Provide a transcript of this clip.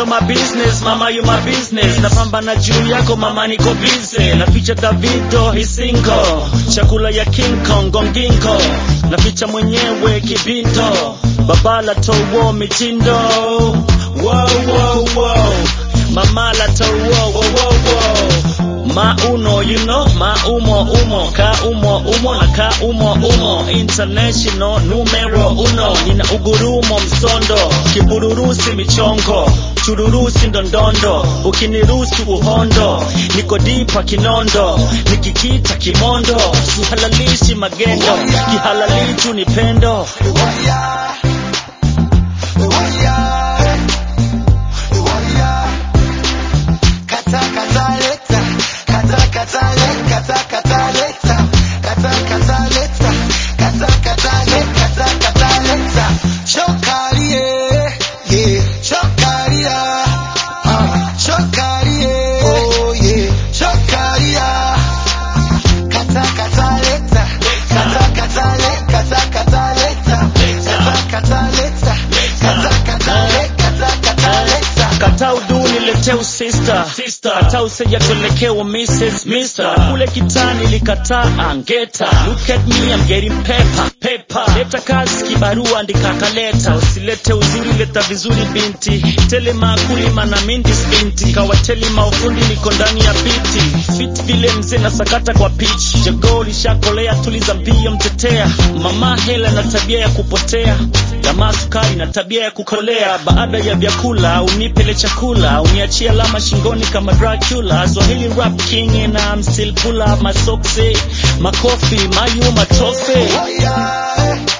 ndo my business mama you my business napambana juu yako mama niko busy naficha davido hisingo chakula ya king kong gongingo naficha mwenyewe kibinto babala towo mitindo wow, wow, wow. mamala towo wow, wow, wow. mauno you know maumo umo ka umo umo na ka umo umo international numero uno nina ugurumo msondo kibururusi michongo chururusi ndondondo ukinirusu uhondo niko dipa kinondo nikikita kimondo sihalalishi magendo kihalalitu ni pendo kata uduni leteu sister kata useja tuelekewa mrs mister kule kitani likataa angeta look at me I'm getting paper paper leta kazi kibarua andika kaleta usilete uzuri leta vizuri binti tele makulima na mindis binti kawateli maufundi niko ndani ya biti fit vile mzee na sakata kwa pitch jogoo lishakolea tuliza mbio mtetea mama hela na tabia ya kupotea jamaa sukari na tabia ya kukolea baada ya vyakula unipele chakula uniachie alama shingoni kama Dracula Swahili rap king and I'm still pull up my socks eh. makofi mayu matofe Oh yeah.